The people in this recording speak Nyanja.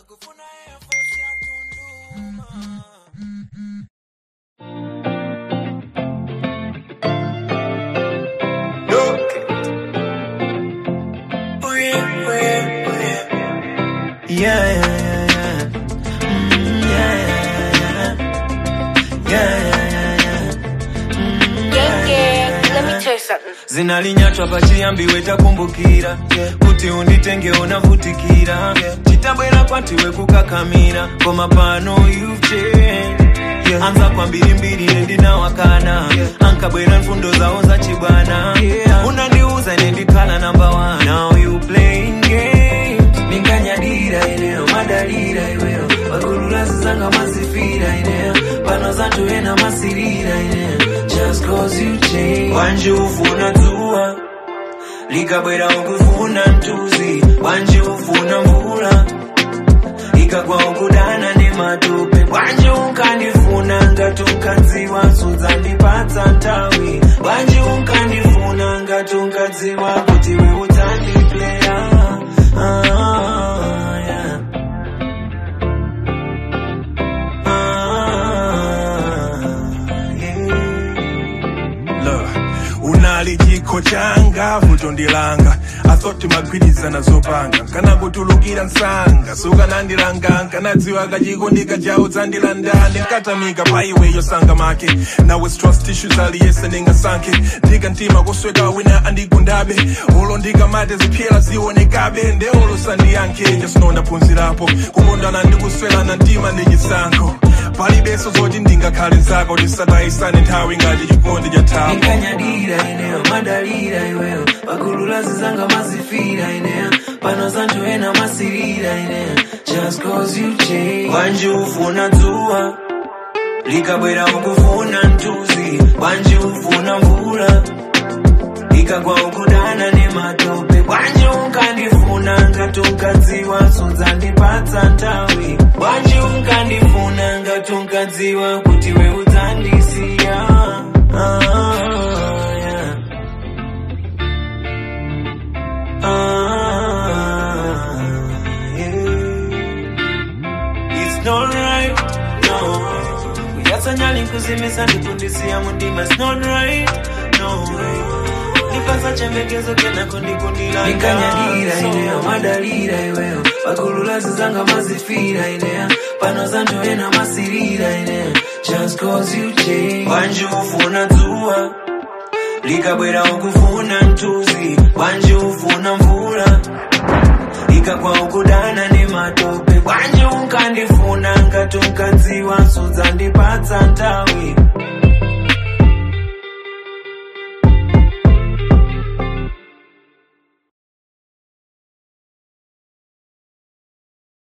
Oh yeah, oh yeah, oh yeah. Yeah, yeah, yeah, yeah. Mm, yeah, yeah, yeah, yeah. Yeah, yeah, yeah, yeah. Mm, Yeah, yeah. Let me tell you something. zinalinyatwa pachiambiwe takumbukira kuti unditenge unavutikira chitabwera kwatiwe kukakamira koma pano you've changed. anza kwa mbirimbiri nendinawakana ankabwera mfundo zawo zachibwana unandiuza nendikhala namba one now you playing games ninkanyadira ineyo madalira iweyo pakululasi zanga mazifira ineyo pano zanthu ena masirira ineyo just cause you change wanje ufuna dzuwa likabwera ukufuna mtuzi wanje ufuna mvula ikagwa ukudana nematope wanje unkandifuna ngati unkadziwa sudzandipatsa nthawi wanje unkandifuna ngati unkadziwa kuti we udzandipleya ah, yeah. ah, yeah. Look, unali chikho changa vuto ndilanga asoti magwirizana zopanga kana kutulukira msanga sukanandilanga nkanadziwa kachikondika chawo dzandilandane nkatamika pa iweyo sanga make nawe trust issues aliyese ndingasankhe ndika mtima kusweka wina andigundabe olo ndikamate ziphyela zionekabe nde olo sandiyankhe jasino ndaphunzirapo kukondana ndikuswelana mtima ndi chisankho palibenso zoti ndingakhale nzako tisatayisane nthawi ngati chikondi cha thapo ninkanyadira ineyo madalira iweyo pakululazi zanga mazifira ineyo pano zanthu ena masirira ineyo just cause you change wanje ufuna dzuwa likabwera ukufuna mtuzi wanje ufuna mvula ikagwa ukudana nematope wanje unkandifuna ngati unkadziwa sudzandipatsa nthawi wanje unkandifuna ngati unkadziwa kuti we udzandisiya ah, yeah. ah, yeah. It's not right, no. Kuyasanyali nkuzimisa ndikundisiya mundima It's not right, no. Nipasa chembekezo kena kundikundila Nikanyadira ineyo madalira iweyo Pakululazi zanga mazifira ineyo Pano zanthu ena masirira ineyo Just cause you change Wanje ufuna dzuwa likabwera ukufuna mtuzi wanje ufuna mvula ikagwa ukudana nematope wanje unkandifuna ngati unkadziwa sudzandipatsa nthawi